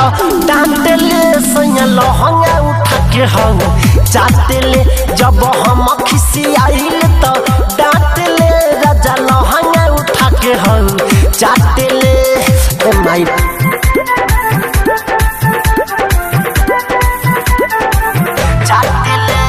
डांटेले सैया लहंगा उठा के हम चाटेले जब हम खिसियाइल तो डांटेले राजा लहंगा उठा के हम चाटेले ए माई चाटेले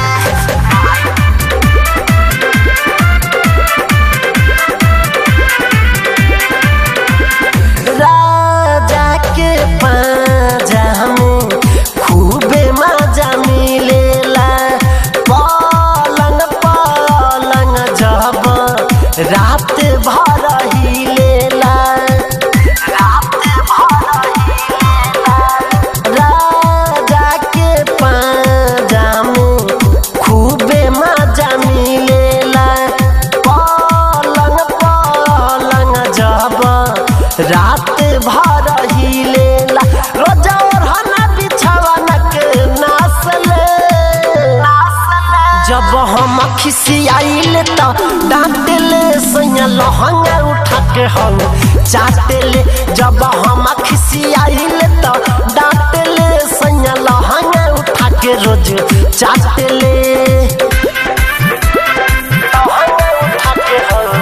राजा के पाजा में खूबे मजा मिलेला पलंग पलंग जब रात भर हिलेला रात भर हिलेला राजा के पाजा में खूबे मजा मिलेला पलंग पलंग जब रात भर हिलेला रोजा ओढ़ना बिछावना के नासले जब हम खिसियाइल तो डांटेले सैया लहंगा उठा के हम चाटेले जब हम खिसियाइल तो डांटेले सैया लहंगा उठा के रोज चाटेले लहंगा उठा के हम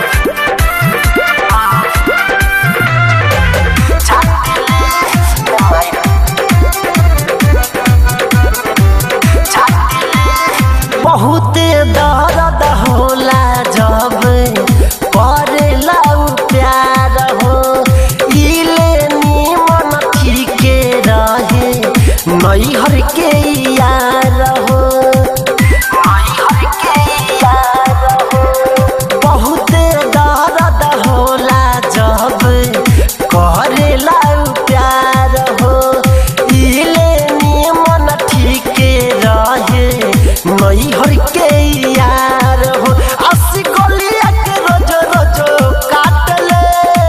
बहुत दर्द होला जब करेला उ प्यार हो इले निमन ठीके रहे नैहर के यार हो नैहर के यार हो बहुत दर्द होला जब करेला उ प्यार हो इले निमन ठीके रहे नैहर के यार हो अस्सी गोलिया के रोज रोज काटले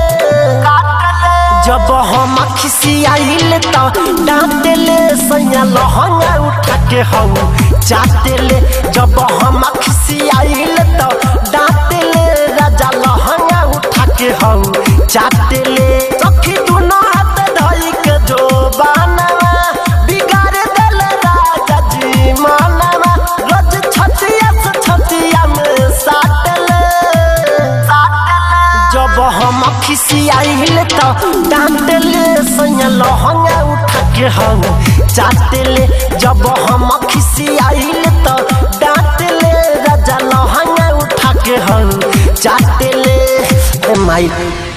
जब हम खिसियाइल तो डांटेले सैया लहंगा उठा के हम चाटेले जब हम खिसियाइल तो डांटेले राजा लहंगा उठा के हम चाटेले सखी दुनो हाथ धई के जो बानवा बिगाड़ देल राजा जी मानवा रोज छतिया से छतिया में साटले जब हम खिसियाइल तो डांटेले सैया लहंगा उठा के हम चाटेले जब हम खिसियाइल तो डांटेले राजा लहंगा उठा के हम चाटेले ए माई